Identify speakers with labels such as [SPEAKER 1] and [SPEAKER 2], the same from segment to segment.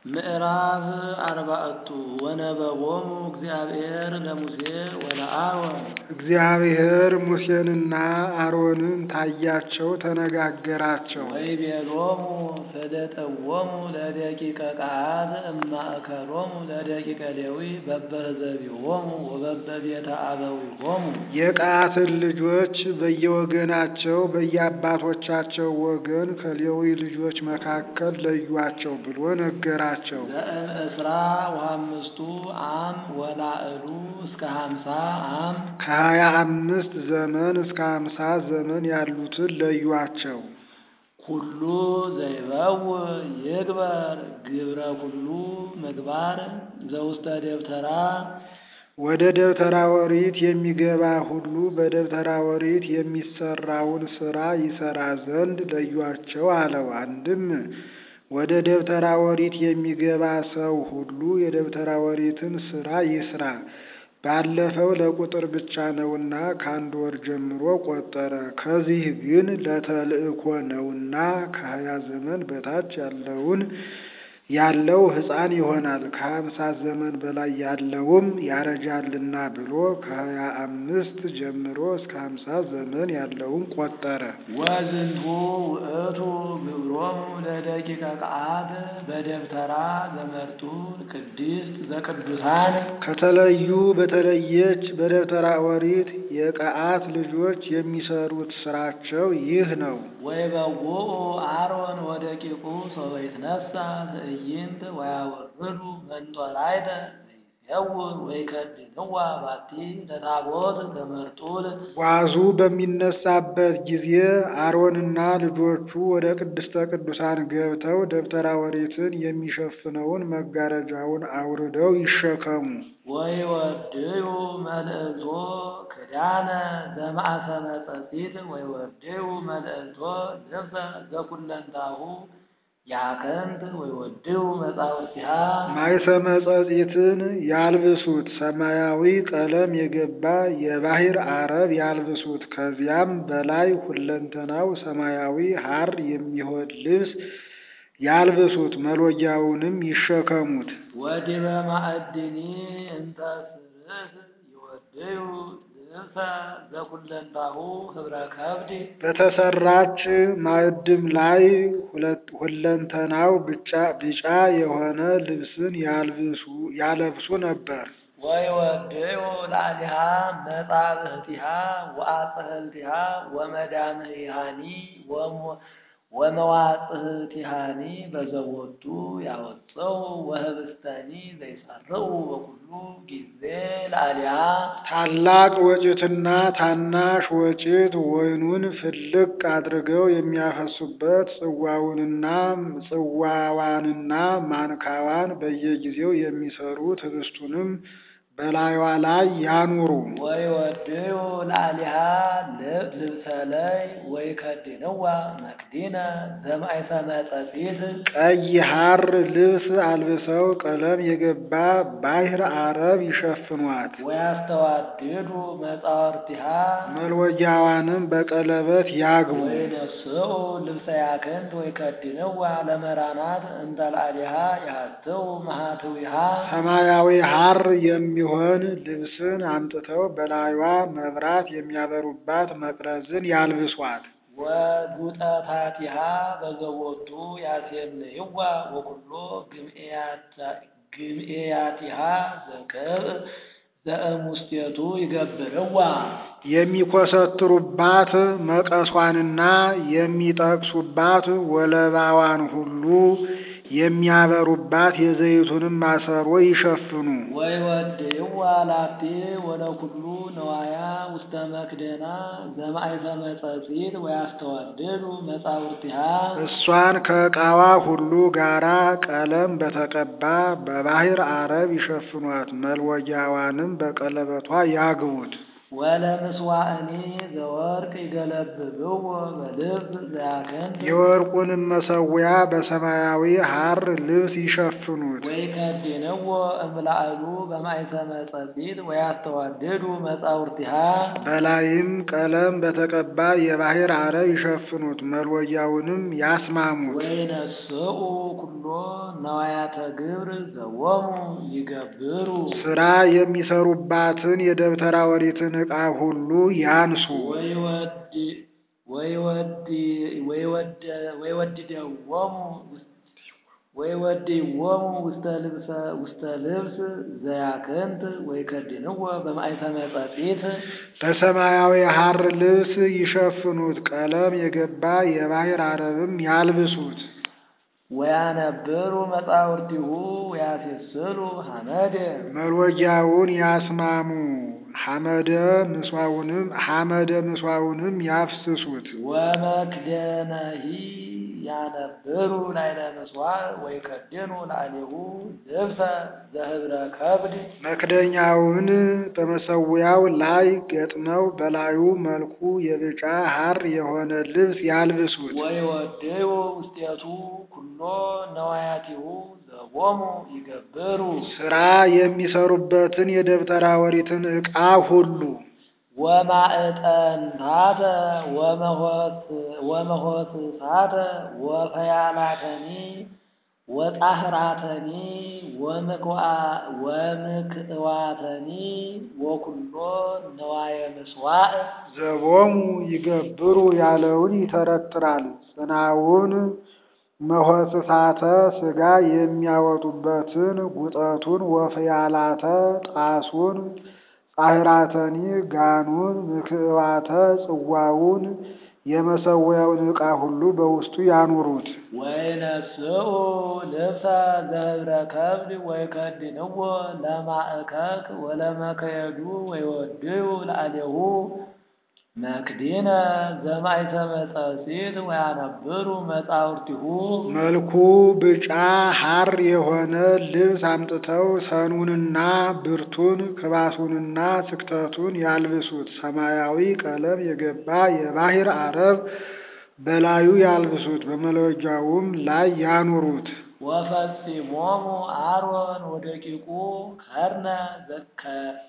[SPEAKER 1] ምዕራፍ አርባዕቱ ወነበቦሙ እግዚአብሔር ለሙሴ ወለአሮን
[SPEAKER 2] እግዚአብሔር ሙሴንና አሮንን ታያቸው፣ ተነጋገራቸው።
[SPEAKER 1] ወይቤሎሙ ፈለጠዎሙ ለደቂቀ ቀዓት እማእከሎሙ ለደቂቀ ሌዊ በበህዘቢሆሙ ወበበቤተ አበዊሆሙ
[SPEAKER 2] የቀዓትን ልጆች በየወገናቸው በየአባቶቻቸው ወገን ከሌዊ ልጆች መካከል ለዩአቸው ብሎ ነገራቸው።
[SPEAKER 1] ዘእምእስራ ወአምስቱ አም ወላዕሉ እስከ ሀምሳ አም
[SPEAKER 2] ከሀያ አምስት ዘመን እስከ ሀምሳ ዘመን ያሉትን ለዩአቸው።
[SPEAKER 1] ኩሉ ዘይበው ይግበር ግብረ ኩሉ ምግባር ዘውስተ ደብተራ
[SPEAKER 2] ወደ ደብተራ ኦሪት የሚገባ ሁሉ በደብተራ ኦሪት የሚሰራውን ስራ ይሰራ ዘንድ ለዩአቸው አለው። አንድም ወደ ደብተራ ኦሪት የሚገባ ሰው ሁሉ የደብተራ ኦሪትን ስራ ይስራ። ባለፈው ለቁጥር ብቻ ነውና ከአንድ ወር ጀምሮ ቆጠረ። ከዚህ ግን ለተልእኮ ነውና ከሀያ ዘመን በታች ያለውን ያለው ሕፃን ይሆናል ከሀምሳ ዘመን በላይ ያለውም ያረጃልና ብሎ ከሀያ አምስት ጀምሮ እስከ ሀምሳ ዘመን ያለውን ቆጠረ።
[SPEAKER 1] ወዝንቱ ውእቱ ግብሮሙ ለደቂቀ ቀዓት በደብተራ ዘመርጡ ቅድስት ዘቅዱሳን
[SPEAKER 2] ከተለዩ በተለየች በደብተራ ኦሪት የቀዓት ልጆች የሚሰሩት ስራቸው ይህ ነው።
[SPEAKER 1] ወይበውኡ አሮን ወደቂቁ ሰበ ይትነሣ ትዕይንት ወያወርዱ መንጦላዕተ ዘይሴውር ወይከድንዋ ባቲ ለታቦት ዘመርጡል
[SPEAKER 2] ጓዙ በሚነሳበት ጊዜ አሮንና ልጆቹ ወደ ቅድስተ ቅዱሳን ገብተው ደብተራ ኦሪትን የሚሸፍነውን መጋረጃውን አውርደው ይሸከሙ።
[SPEAKER 1] ወይወድዩ መልእልቶ ክዳነ ዘማእሰነ ጸጺት ወይወድዩ መልእልቶ ልብሰ ዘኩለንታሁ ያከንት ወይወድዩ መጻውቲሃ
[SPEAKER 2] ማይሰመ ጸጺትን ያልብሱት፣ ሰማያዊ ቀለም የገባ የባሕር አረብ ያልብሱት። ከዚያም በላይ ሁለንተናው ሰማያዊ ሐር የሚሆን ልብስ ያልብሱት፣ መሎጊያውንም ይሸከሙት።
[SPEAKER 1] ወዲበ ማዕድኒ እንተ ስርስ ይወድዩ ልብሰ ዘኩለንታሁ ህብረ ከብድ
[SPEAKER 2] በተሰራች ማዕድም ላይ ሁለንተናው ቢጫ የሆነ ልብስን ያልብሱ ያለብሱ ነበር።
[SPEAKER 1] ወይወድዩ ላዕሊሃ መጻብህቲሃ ወአጽህልቲሃ ወመዳምህያኒ ወመዋጽህቲሃኒ በዘቦቱ ያወፀው ወህብስተኒ ዘይሰርዑ በኩሉ ጊዜ ላዕሊሃ
[SPEAKER 2] ታላቅ ወጭትና ታናሽ ወጭት ወይኑን ፍልቅ አድርገው የሚያፈሱበት ጽዋውንና ጽዋዋንና ማንካዋን በየጊዜው የሚሰሩት ህብስቱንም በላዩዋ ላይ ያኑሩ።
[SPEAKER 1] ወይወድዩ ላዕሊሃ ልብሰለይ ወይከድንዋ መክዲነ ዘማእሰነ ጸጺት
[SPEAKER 2] ቀይ ሐር ልብስ አልብሰው ቀለም የገባ ባሕር አረብ ይሸፍኗት።
[SPEAKER 1] ወያስተዋድዱ መጻወርቲሃ
[SPEAKER 2] መልወጊያዋንም በቀለበት ያግቡ።
[SPEAKER 1] ወይነስኡ ልብሰ ያክንት ወይከድንዋ ለመራናት እንተ ላዕሊሃ ያህትው መሃትዊሃ
[SPEAKER 2] ሰማያዊ ሐር የሚሆን ልብስን አምጥተው በላዩዋ መብራት የሚያበሩባት መቅረዝን ያልብሷት።
[SPEAKER 1] ወዱጠታቲሃ በዘቦቱ ያሴንይዋ ወኩሎ ግምኤያቲሃ ዘቅብእ ዘእሙስቴቱ ይገብርዋ
[SPEAKER 2] የሚኮሰትሩባት መቀሷንና የሚጠቅሱባት ወለባዋን ሁሉ የሚያበሩባት የዘይቱንም ማሰሮ ይሸፍኑ።
[SPEAKER 1] ወይወድይዋ ላቲ ወለኩሉ ነዋያ ውስተ መክደና ዘማእሰነ ጸጺት ወያስተዋድዱ መጻውርቲሃ
[SPEAKER 2] እሷን ከዕቃዋ ሁሉ ጋራ ቀለም በተቀባ በባሕር አረብ ይሸፍኗት። መልወጊያዋንም በቀለበቷ ያግቡት።
[SPEAKER 1] ወለምስዋእኒ ዘወርቅ ይገለብብዎ በልብስ ዘያከንት
[SPEAKER 2] የወርቁንም መሰዊያ በሰማያዊ ሐር ልብስ ይሸፍኑት።
[SPEAKER 1] ወይከድንዎ እምላዕሉ በማእሰነ ጸጺት ወያስተዋድዱ መጻውርቲሃ
[SPEAKER 2] በላይም ቀለም በተቀባ የባሕር አረብ ይሸፍኑት። መልወጊያውንም ያስማሙት።
[SPEAKER 1] ወይነስኡ ኩሎ ነዋያተ ግብር ዘወሙ ይገብሩ
[SPEAKER 2] ሥራ የሚሰሩባትን የደብተራ ኦሪትን ዕቃ ሁሉ ያንሱ።
[SPEAKER 1] ወይወድ ወይወድ ወይወድ ወይወድደዎሙ ወይወድይዎሙ ውስተ ልብሰ ውስተ ልብስ ዘያክንት ወይከድንዎ በማእሰመ ጸጺት
[SPEAKER 2] በሰማያዊ ሐር ልብስ ይሸፍኑት፣ ቀለም የገባ የባሕር አረብም ያልብሱት።
[SPEAKER 1] ወያነብሩ መጻውርቲሁ ወያሴስሉ ሐመደ
[SPEAKER 2] መሎጊያውን ያስማሙ፣ ሐመደ ምስዋውንም ሐመደ ምስዋውንም ያፍስሱት።
[SPEAKER 1] ወመክደነሂ ያነብሩ ላይለ ምስዋዕ ወይከድኑ ላዕሌሁ ልብሰ ዘህብረ ከብድ
[SPEAKER 2] መክደኛውን በመሰዊያው ላይ ገጥመው በላዩ መልኩ የብጫ ሐር የሆነ ልብስ ያልብሱት።
[SPEAKER 1] ወይወድዩ ውስጤቱ ኩሎ ነዋያቲሁ ዘቦሙ ይገብሩ
[SPEAKER 2] ሥራ የሚሰሩበትን የደብተራ ኦሪትን ዕቃ ሁሉ
[SPEAKER 1] ወማዕጠንታተ ወመሆስሳተ ወፈያላተኒ ወጣህራተኒ ወምክእዋተኒ ወኩሎ ነዋየ ምስዋዕ
[SPEAKER 2] ዘቦሙ ይገብሩ ያለውን ይተረትራል። ጽናውን መሆስሳተ ሥጋ የሚያወጡበትን ጉጠቱን፣ ወፍያላተ ጣሱን፣ ጻሕራተኒ ጋኑን፣ ምክዕባተ ጽዋውን የመሰዊያውን ዕቃ ሁሉ በውስጡ ያኑሩት።
[SPEAKER 1] ወይነስኡ ልብሰ ዘህብረ ከብድ ወይከድንዎ ለማእከክ ወለመከየዱ ወይወድዩ ላዕሌሁ መክዲነ ዘማእሰመ ጸጺት ወያነብሩ መጻውርቲሁ
[SPEAKER 2] መልኩ ብጫ ሐር የሆነ ልብስ አምጥተው ሰኑንና ብርቱን ክባሱንና ስክተቱን ያልብሱት። ሰማያዊ ቀለም የገባ የባሕር አረብ በላዩ ያልብሱት፣ በመሎጊያውም ላይ ያኑሩት።
[SPEAKER 1] ወፈጺሞሙ አሮን ወደቂቁ ከርነ ዘከ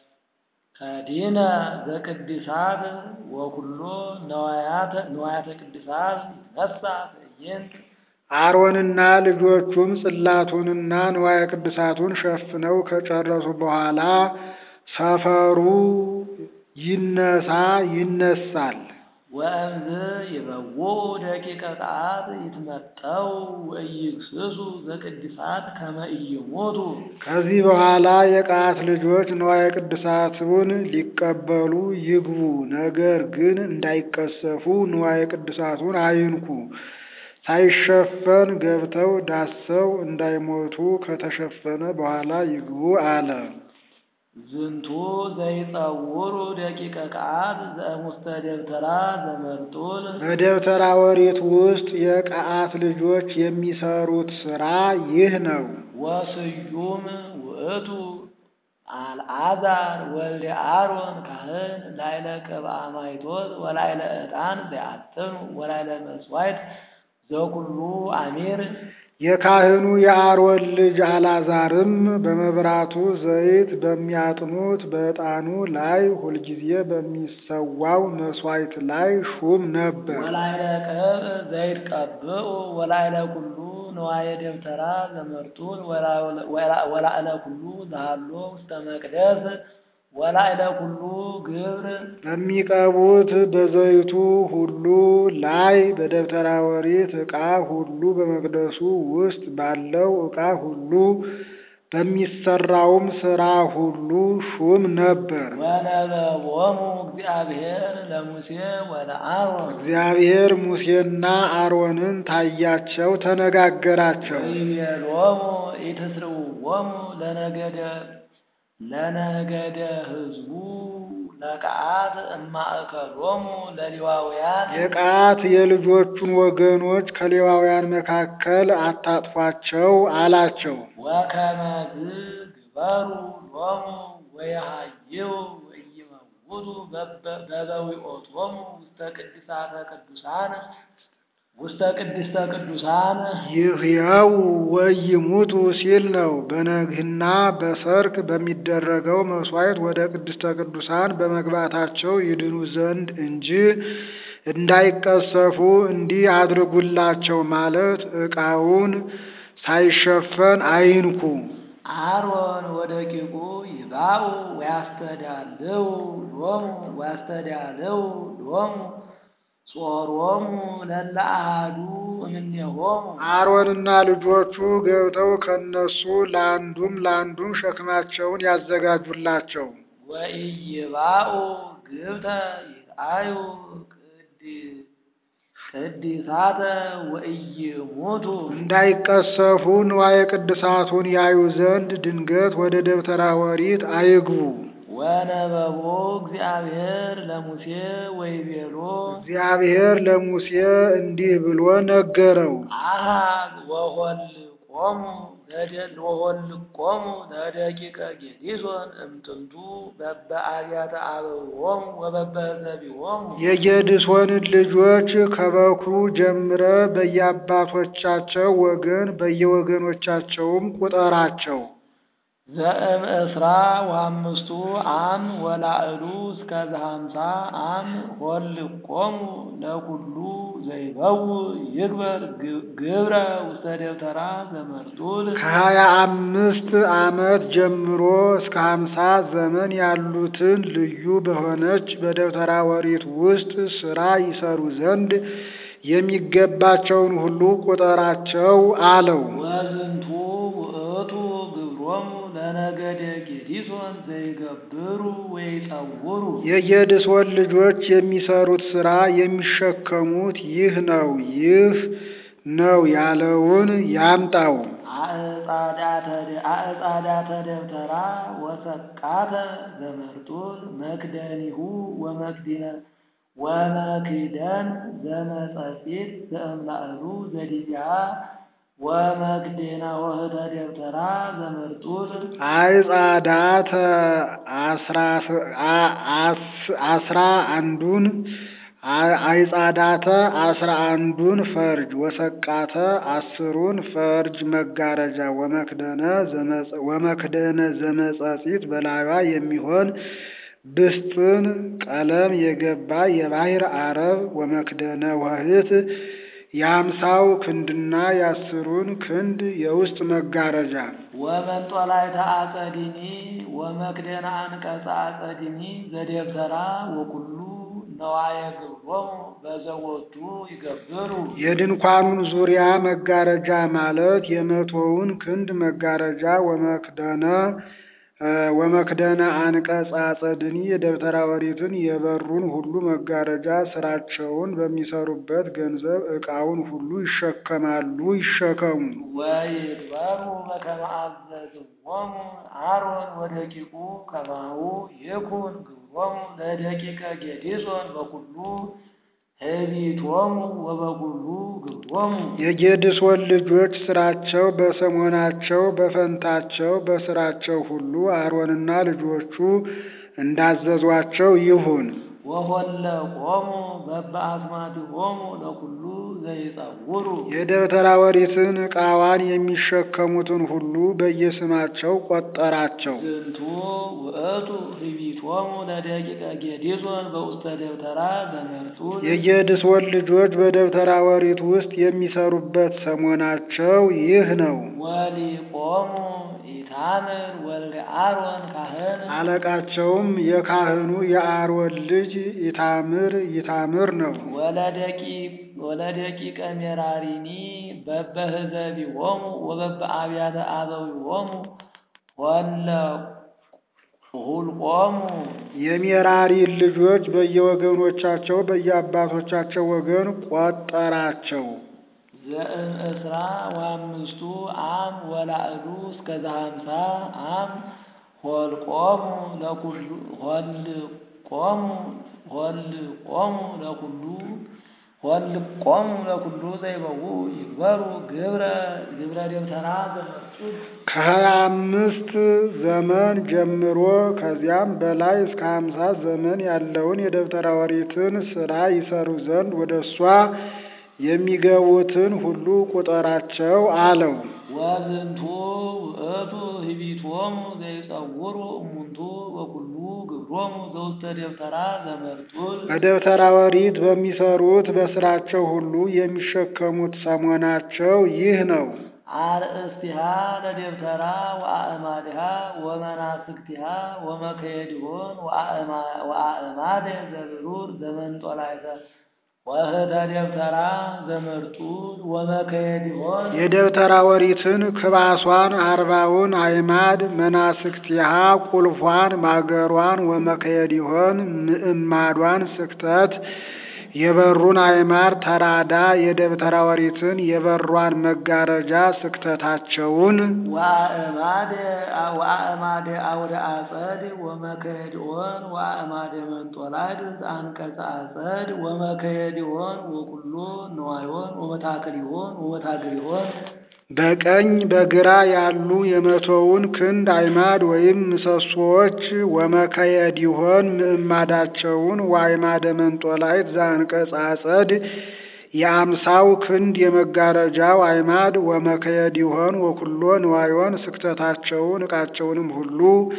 [SPEAKER 1] ከዲነ ዘቅድሳት ወኩሎ ነዋያተ ነዋያተ ቅድሳት ይነሳ ትዕይንት
[SPEAKER 2] አሮንና ልጆቹም ጽላቱንና ንዋየ ቅድሳቱን ሸፍነው ከጨረሱ በኋላ ሰፈሩ ይነሳ ይነሳል።
[SPEAKER 1] ወእምዝ ይበውኡ ደቂቀ ቃት ይትመጠው ወኢይግስሱ ዘቅድሳት ከመ ኢይሞቱ
[SPEAKER 2] ከዚህ በኋላ የቀዓት ልጆች ንዋየ ቅድሳቱን ሊቀበሉ ይግቡ። ነገር ግን እንዳይቀሰፉ ንዋየ ቅድሳቱን አይንኩ። ሳይሸፈን ገብተው ዳሰው እንዳይሞቱ ከተሸፈነ በኋላ ይግቡ አለ።
[SPEAKER 1] ዝንቱ ዘይጸውሩ ደቂቀ ቃት ዘእሙስተ ደብተራ ዘመርጡል
[SPEAKER 2] በደብተራ ኦሪት ውስጥ የቀዓት ልጆች የሚሰሩት ሥራ ይህ ነው።
[SPEAKER 1] ወስዩም ውእቱ አልዓዛር ወልደ አሮን ካህን ላይለ ቅብአ ማይቶት ወላይለ ዕጣን ዘያጥኑ ወላይለ መስዋዕት ዘኩሉ አሚር
[SPEAKER 2] የካህኑ የአሮን ልጅ አልዓዛርም በመብራቱ ዘይት በሚያጥኑት በዕጣኑ ላይ ሁልጊዜ በሚሰዋው መሥዋዕት ላይ ሹም ነበር።
[SPEAKER 1] ወላይለ ቅብእ ዘይትቀብኡ ወላይለ ኩሉ ንዋየ ደብተራ ዘመርጡል ወላእለ ኩሉ ዘሃሎ ውስተ መቅደስ ወላእለ ኩሉ ግብር
[SPEAKER 2] በሚቀቡት በዘይቱ ሁሉ ላይ በደብተራ ኦሪት ዕቃ ሁሉ በመቅደሱ ውስጥ ባለው ዕቃ ሁሉ በሚሰራውም ሥራ ሁሉ ሹም ነበር።
[SPEAKER 1] ወነበቦሙ እግዚአብሔር ለሙሴ ወለአሮን
[SPEAKER 2] እግዚአብሔር ሙሴና አሮንን ታያቸው፣ ተነጋገራቸው።
[SPEAKER 1] ወይቤሎሙ ኢትስርውዎሙ ለነገደ ለነገደ ሕዝቡ ለቀዓት እማእከሎሙ ለሌዋውያን
[SPEAKER 2] የቀዓት የልጆቹን ወገኖች ከሌዋውያን መካከል አታጥፏቸው አላቸው።
[SPEAKER 1] ወከመዝ ግበሩ ሎሙ ወየሃይው ወኢይመውቱ በበዊኦቶሙ ውስተ ቅድሳተ ቅዱሳን ውስተ ቅድስተ ቅዱሳን
[SPEAKER 2] ይህያው ወይሙቱ ሲል ነው። በነግህና በሰርክ በሚደረገው መሥዋዕት ወደ ቅድስተ ቅዱሳን በመግባታቸው ይድኑ ዘንድ እንጂ እንዳይቀሰፉ እንዲህ አድርጉላቸው ማለት ዕቃውን ሳይሸፈን አይንኩ።
[SPEAKER 1] አሮን ወደቂቁ ይባኡ ወያስተዳልው ሎሙ ወያስተዳልው ሎሙ ጾሮሙ ለለ አሐዱ እምኔሆሙ
[SPEAKER 2] አሮንና ልጆቹ ገብተው ከነሱ ለአንዱም ለአንዱም ሸክማቸውን ያዘጋጁላቸው።
[SPEAKER 1] ወኢይባኡ ግብተ ይርአዩ ቅድ- ቅድሳተ ወኢይሙቱ
[SPEAKER 2] እንዳይቀሰፉ ንዋየ ቅድሳቱን ያዩ ዘንድ ድንገት ወደ ደብተራ ኦሪት አይግቡ።
[SPEAKER 1] ወነበቦ እግዚአብሔር ለሙሴ ወይቤሎ
[SPEAKER 2] እግዚአብሔር ለሙሴ እንዲህ ብሎ ነገረው።
[SPEAKER 1] አሃዝ ወሆልቆሙ ለደ- ወሆልቆሙ ለደቂቀ ጌዲሶን እምጥንቱ በበ አብያተ አበዊሆሙ ወበበ ሕዝቢሆሙ
[SPEAKER 2] የጌድሶንን ልጆች ከበኩሩ ጀምረ በየአባቶቻቸው ወገን በየወገኖቻቸውም ቁጠራቸው።
[SPEAKER 1] ዘእም እስራ ወአምስቱ አም ወላዕሉ እስከ ዘሃምሳ አም ሆልቆሙ ለኩሉ ዘይበው ይግበር ግ- ግብረ ውስተ ደብተራ ዘመርጡል
[SPEAKER 2] ከሀያ አምስት ዓመት ጀምሮ እስከ ሀምሳ ዘመን ያሉትን ልዩ በሆነች በደብተራ ኦሪት ውስጥ ሥራ ይሰሩ ዘንድ የሚገባቸውን ሁሉ ቁጠራቸው አለው።
[SPEAKER 1] ወዝንቱ ውእቱ ግብሮሙ ለነገደ ጌዲሶን ዘይገብሩ ወይጸውሩ
[SPEAKER 2] የጌድሶን ልጆች የሚሰሩት ሥራ የሚሸከሙት ይህ ነው ይህ ነው ያለውን ያምጣው።
[SPEAKER 1] አዕጻዳተ ደ- አዕጻዳተ ደብተራ ወሰቃተ ዘመርጡል መክደኒሁ ወመክዲነ ወመክደን ዘመጸጺት ዘእምላዕሉ ዘዲቢያ ወመክደና ወህተ ደብተራ ዘመርጡል
[SPEAKER 2] አይጻዳተ አስራ አ- አስ- አስራ አንዱን አ- አይጻዳተ አስራ አንዱን ፈርጅ ወሰቃተ አስሩን ፈርጅ መጋረጃ ወመክደነ ዘመጸ- ወመክደነ ዘመጸጺት በላዩዋ የሚሆን ብስጥን ቀለም የገባ የባሕር አረብ ወመክደነ ወህት የአምሳው ክንድና የአስሩን ክንድ የውስጥ መጋረጃ
[SPEAKER 1] ወመንጦላዕተ አጸዲኒ ወመክደና አንቀጸ አጸዲኒ ዘደብተራ ወኩሉ ነዋየ ግብሮሙ በዘወቱ ይገብሩ
[SPEAKER 2] የድንኳኑን ዙሪያ መጋረጃ ማለት የመቶውን ክንድ መጋረጃ ወመክደነ እ ወመክደነ አንቀጸ አጸድኒ የደብተራ ኦሪትን የበሩን ሁሉ መጋረጃ ስራቸውን በሚሰሩበት ገንዘብ ዕቃውን ሁሉ ይሸከማሉ ይሸከሙ።
[SPEAKER 1] ወይግበሩ በከመ አዘዝዎሙ አሮን ወደቂቁ ከማሁ ይኩን ግብሮሙ ለደቂቀ ጌዲሶን በኩሉ ህቢቶሙ ወበኩሉ ግብሮሙ
[SPEAKER 2] የጌድሶን ልጆች ስራቸው በሰሞናቸው በፈንታቸው በስራቸው ሁሉ አሮንና ልጆቹ እንዳዘዟቸው ይሁን።
[SPEAKER 1] ወሆለቆሙ በበአስማቲሆሙ ለኩሉ ዘይጸውሩ
[SPEAKER 2] የደብተራ ኦሪትን ዕቃዋን የሚሸከሙትን ሁሉ በየስማቸው ቆጠራቸው።
[SPEAKER 1] ዝንቱ ውእቱ ህቢቶሙ ለደቂቀ ጌዲሶን በውስተ ደብተራ ዘመርጡል
[SPEAKER 2] የጌድሶን ልጆች በደብተራ ኦሪት ውስጥ የሚሰሩበት ሰሞናቸው ይህ ነው።
[SPEAKER 1] ወሊቆሙ ኢታምር ወልደ አሮን ካህን
[SPEAKER 2] አለቃቸውም የካህኑ የአሮን ልጅ ኢታምር ይታምር ነው።
[SPEAKER 1] ወለደቂ ወለደቂቀ ሜራሪኒ በበህዘቢሆሙ ወበበ አብያተ አበዊሆሙ ወለ ሁልቆሙ
[SPEAKER 2] የሜራሪ ልጆች በየወገኖቻቸው በየአባቶቻቸው ወገን ቆጠራቸው።
[SPEAKER 1] ዘእም እስራ ወአምስቱ አም ወላዕሉ እስከ ዘሃምሳ አም ሆልቆሙ ለኩሉ ሆልቆሙ ሆልቆሙ ለኩሉ ሆልቆሙ ለኩሉ ዘይበው ይግበሩ ግብረ ግብረ ደብተራ ዘመርጡል
[SPEAKER 2] ከሀያ አምስት ዘመን ጀምሮ ከዚያም በላይ እስከ ሀምሳ ዘመን ያለውን የደብተራ ኦሪትን ስራ ይሰሩ ዘንድ ወደ እሷ የሚገቡትን ሁሉ ቁጠራቸው አለው።
[SPEAKER 1] ወዝንቱ ውእቱ ህቢቶሙ ዘይጸውሩ እሙንቱ በኩሉ ግብሮሙ ዘውስተ ደብተራ ዘመርጡል
[SPEAKER 2] በደብተራ ኦሪት በሚሰሩት በስራቸው ሁሉ የሚሸከሙት ሰሞናቸው ይህ ነው።
[SPEAKER 1] አርእስቲሃ ለደብተራ ወአእማዲሃ ወመናስክቲሃ ወመከየድሆን ወአእማደ ዘብሩር ዘመንጦላይተ ወህተ ደብተራ ዘመርጡል ወመከየድሆን
[SPEAKER 2] የደብተራ ኦሪትን ክባሷን አርባውን አዕማድ መናስክቲሃ ቁልፏን ማገሯን ወመከየድሆን ምዕማዷን ስክተት የበሩን አዕማድ ተራዳ የደብተራ ኦሪትን የበሯን መጋረጃ ስክተታቸውን
[SPEAKER 1] ወአእማደ ወአእማደ አውደ አጸድ ወመከየድሆን ወአእማደ መንጦላድ አንቀጸ አጸድ ወመከየድሆን ወኩሎ ነዋዮን ወመታክሊሆን ወመታግሪሆን
[SPEAKER 2] በቀኝ በግራ ያሉ የመቶውን ክንድ አዕማድ ወይም ምሰሶዎች ወመከየድሆን ምዕማዳቸውን ወአዕማደ መንጦላይት ዘአንቀጸ አጸድ የአምሳው ክንድ የመጋረጃው አዕማድ ወመከየድሆን ወኩሎ ንዋዮን ስክተታቸውን ዕቃቸውንም ሁሉ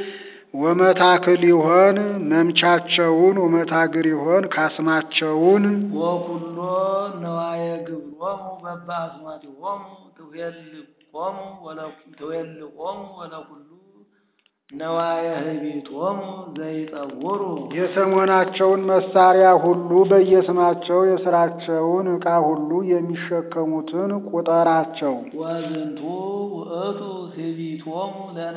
[SPEAKER 2] ወመታክሊሆን መምቻቸውን ወመታግሪሆን ካስማቸውን
[SPEAKER 1] ወኩሎ ነዋየ ግብሮሙ በበአስማቲሆሙ ትዌልቆሙ ትዌልቆሙ ወለኩሉ ነዋየ ህቢቶሙ ዘይጠውሩ
[SPEAKER 2] የሰሞናቸውን መሳሪያ ሁሉ በየስማቸው የስራቸውን ዕቃ ሁሉ የሚሸከሙትን ቁጠራቸው።
[SPEAKER 1] ወዝንቱ ውእቱ ስቢቶሙ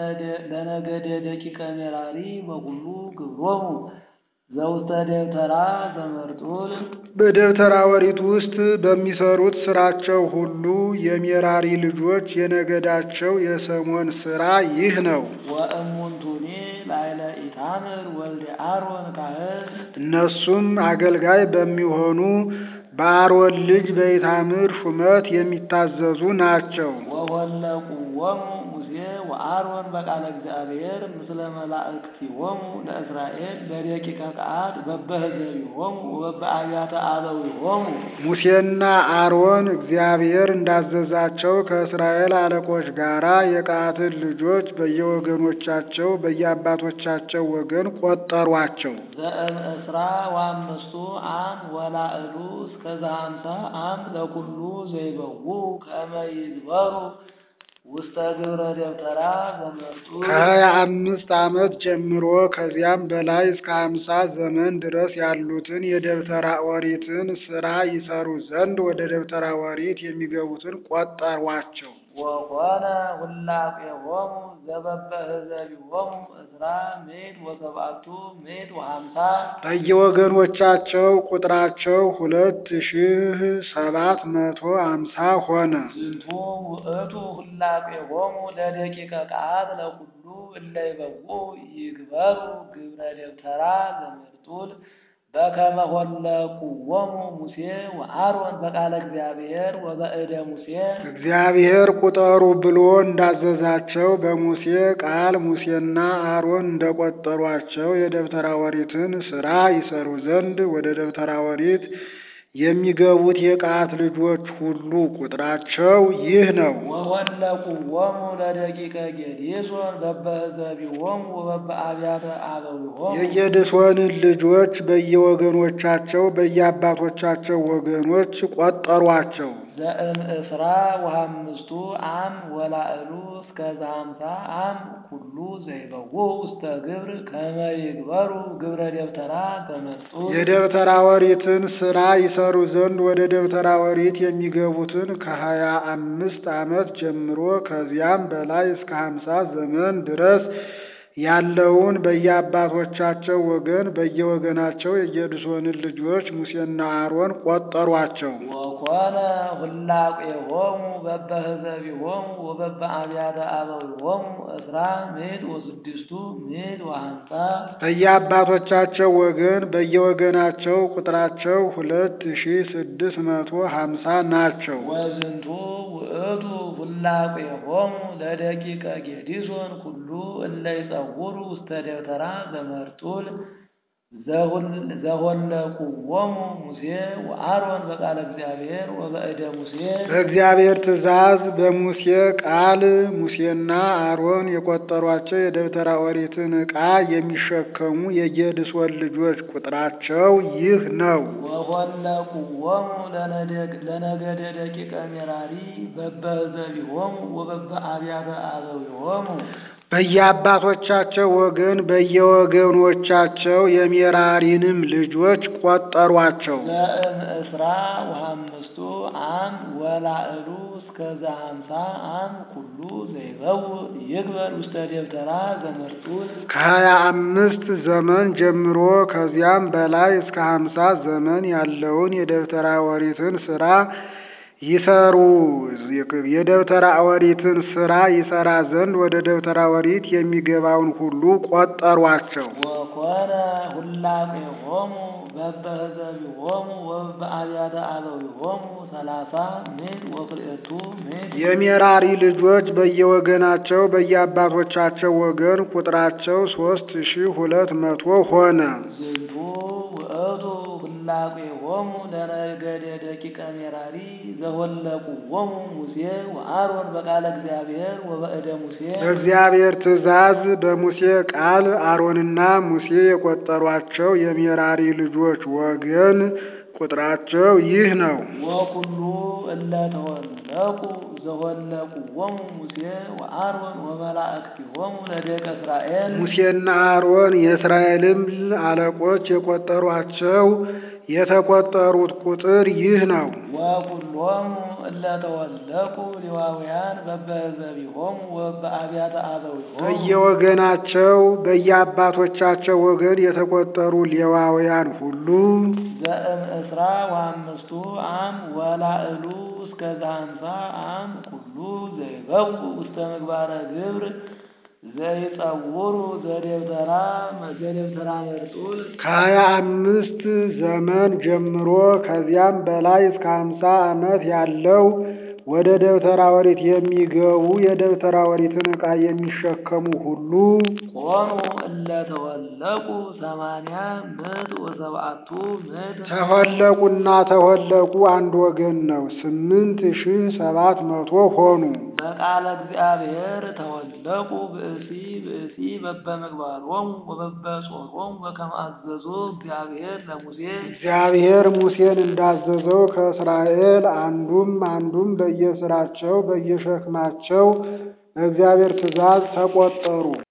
[SPEAKER 1] ለነገደ ደቂቀ ሜራሪ በኩሉ ግብሮሙ ዘውስተ ደብተራ ዘመርጡል
[SPEAKER 2] በደብተራ ኦሪት ውስጥ በሚሰሩት ስራቸው ሁሉ የሜራሪ ልጆች የነገዳቸው የሰሞን ስራ ይህ ነው።
[SPEAKER 1] ወእሙንቱኒ ላይለ ኢታምር ወልደ አሮን ካህን
[SPEAKER 2] እነሱም አገልጋይ በሚሆኑ በአሮን ልጅ በኢታምር ሹመት የሚታዘዙ ናቸው።
[SPEAKER 1] ወወለቁዎሙ ሙሴ ወአሮን በቃለ እግዚአብሔር ምስለ መላእክቲሆሙ ለእስራኤል በደቂቀ ቀዓት በበህዘቢሆሙ ወበአብያተ አበዊሆሙ
[SPEAKER 2] ሙሴና አሮን እግዚአብሔር እንዳዘዛቸው ከእስራኤል አለቆች ጋር የቀዓትን ልጆች በየወገኖቻቸው በየአባቶቻቸው ወገን ቆጠሯቸው።
[SPEAKER 1] ዘእም እስራ ወአምስቱ አም ወላዕሉ እስከ ዘሃምሳ አም ለኩሉ ዘይበዉ ከመ ይዝበሩ ውስተ ግብረ ደብተራ ዘመርጡል
[SPEAKER 2] ከሀያ አምስት ዓመት ጀምሮ ከዚያም በላይ እስከ ሀምሳ ዘመን ድረስ ያሉትን የደብተራ ኦሪትን ስራ ይሰሩ ዘንድ ወደ ደብተራ ኦሪት የሚገቡትን ቆጠሯቸው።
[SPEAKER 1] ወኮነ ሁላቄሆሙ ዘበበህዘቢሆሙ እስራ ምዕት ወሰብአቱ ምዕት ወሀምሳ
[SPEAKER 2] በየወገኖቻቸው ቁጥራቸው ሁለት ሺህ ሰባት መቶ አምሳ ሆነ።
[SPEAKER 1] ዝንቱ ውእቱ ሁላቄሆሙ ለደቂቀ ቀዓት ለኩሉ እለ ይበውዑ ይግበሩ ግብረ ደብተራ ዘመርጡል በከመ ሆለቁዎሙ ሙሴ ወአሮን በቃለ እግዚአብሔር ወበእደ ሙሴ
[SPEAKER 2] እግዚአብሔር ቁጠሩ ብሎ እንዳዘዛቸው በሙሴ ቃል ሙሴና አሮን እንደቆጠሯቸው የደብተራ ኦሪትን ስራ ይሰሩ ዘንድ ወደ ደብተራ ኦሪት የሚገቡት የቀዓት ልጆች ሁሉ ቁጥራቸው ይህ ነው።
[SPEAKER 1] ወወለቁዎሙ ለደቂቀ ጌዴሶን በበህዘቢሆሙ ወበበአብያተ አበዊሆሙ
[SPEAKER 2] የጌድሶንን ልጆች በየወገኖቻቸው በየአባቶቻቸው ወገኖች ቆጠሯቸው።
[SPEAKER 1] ዘእም እስራ ወሀምስቱ አም ወላዕሉ እስከ ዘሀምሳ አም ኩሉ ዘይበውዑ ውስተ ግብር ከመ ይግበሩ ግብረ ደብተራ ዘመርጡል
[SPEAKER 2] የደብተራ ኦሪትን ስራ ይሰሩ ዘንድ ወደ ደብተራ ኦሪት የሚገቡትን ከሀያ አምስት ዓመት ጀምሮ ከዚያም በላይ እስከ ሀምሳ ዘመን ድረስ ያለውን በየአባቶቻቸው ወገን በየወገናቸው የጌድሶንን ልጆች ሙሴና አሮን ቆጠሯቸው።
[SPEAKER 1] ወኮነ ሁላቄሆሙ በበህዘቢሆሙ ወበበአብያተ አበዊሆሙ እስራ ምዕት ወስድስቱ ምዕት ወሀምሳ
[SPEAKER 2] በየአባቶቻቸው ወገን በየወገናቸው ቁጥራቸው ሁለት ሺ ስድስት መቶ ሀምሳ ናቸው።
[SPEAKER 1] ወዝንቱ ውእቱ ሁላቄሆሙ ለደቂቀ ጌዲሶን ኩሉ እለ ይጸውሩ ውስተ ደብተራ ዘመርጡል ዘሆለቁዎሙ ሙሴ ወአሮን በቃለ እግዚአብሔር ወበእደ ሙሴ
[SPEAKER 2] በእግዚአብሔር ትእዛዝ በሙሴ ቃል ሙሴና አሮን የቆጠሯቸው የደብተራ ኦሪትን ዕቃ የሚሸከሙ የጌድሶን ልጆች ቁጥራቸው ይህ ነው።
[SPEAKER 1] ወሆለቁዎሙ ለነገደ ደቂቀ ሜራሪ በበዘቢሆሙ ወበበአብያተ አበዊሆሙ
[SPEAKER 2] በየአባቶቻቸው ወገን በየወገኖቻቸው የሜራሪንም ልጆች ቆጠሯቸው።
[SPEAKER 1] ዘእምእስራ ወሐምስቱ አም ወላዕሉ እስከ ዘሀምሳ አም ኩሉ ዘይበው ይግበር ውስተ ደብተራ ዘመርጡል
[SPEAKER 2] ከሀያ አምስት ዘመን ጀምሮ ከዚያም በላይ እስከ ሀምሳ ዘመን ያለውን የደብተራ ኦሪትን ስራ ይሰሩ የደብተራ ኦሪትን ስራ ይሰራ ዘንድ ወደ ደብተራ ኦሪት የሚገባውን ሁሉ ቆጠሯቸው።
[SPEAKER 1] ወኮነ ሁላቄሆሙ በበህዘቢሆሙ ወበአብያተ አበዊሆሙ ሰላሳ ምድ ወክልኤቱ ምድ
[SPEAKER 2] የሜራሪ ልጆች በየወገናቸው በየአባቶቻቸው ወገን ቁጥራቸው ሶስት ሺህ ሁለት መቶ ሆነ።
[SPEAKER 1] ዝንቱ ውእቱ ሁላቄሆሙ ለነገደ ደቂቀ ሜራሪ ዘሆለቁዎሙ ሙሴ ወአሮን በቃለ እግዚአብሔር ወበእደ ሙሴ
[SPEAKER 2] በእግዚአብሔር ትእዛዝ በሙሴ ቃል አሮንና ሙሴ የቆጠሯቸው የሜራሪ ልጆች ወገን ቁጥራቸው ይህ ነው።
[SPEAKER 1] ወኩሉ እለ ተወለቁ ዘሆለቁዎሙ ሙሴ ወአሮን ወመላእክቲሆሙ ለደቀ እስራኤል
[SPEAKER 2] ሙሴና አሮን የእስራኤልም አለቆች የቆጠሯቸው የተቆጠሩት ቁጥር ይህ ነው።
[SPEAKER 1] ወኩሎሙ እለ ተወለቁ ሌዋውያን በበህዘቢሆሙ ወበአብያተ አበዊሆሙ
[SPEAKER 2] በየወገናቸው በየአባቶቻቸው ወገን የተቆጠሩ ሌዋውያን ሁሉ
[SPEAKER 1] ዘእምእስራ ወአምስቱ አም ወላዕሉ እስከ ዘሀምሳ አም ኩሉ ዘይበው ውስተ ምግባረ ግብር ዘይጸውሩ ዘደብተራ ዘደብተራ መርጡል
[SPEAKER 2] ከሀያ አምስት ዘመን ጀምሮ ከዚያም በላይ እስከ ሀምሳ ዓመት ያለው ወደ ደብተራ ኦሪት የሚገቡ የደብተራ ኦሪትን ዕቃ የሚሸከሙ ሁሉ
[SPEAKER 1] ኮኑ እለ ተወለቁ ሰማንያ ምዕት ወሰብአቱ ምዕት
[SPEAKER 2] ተሆለቁና ተሆለቁ አንድ ወገን ነው። ስምንት ሺህ ሰባት መቶ ሆኑ።
[SPEAKER 1] በቃለ እግዚአብሔር ተወለቁ ብእሲ ብእሲ በበምግባሮሙ ወበበጾሮሙ በከመ አዘዞ እግዚአብሔር ለሙሴ
[SPEAKER 2] እግዚአብሔር ሙሴን እንዳዘዘው ከእስራኤል አንዱም አንዱም በየስራቸው በየሸክማቸው በእግዚአብሔር ትእዛዝ ተቆጠሩ።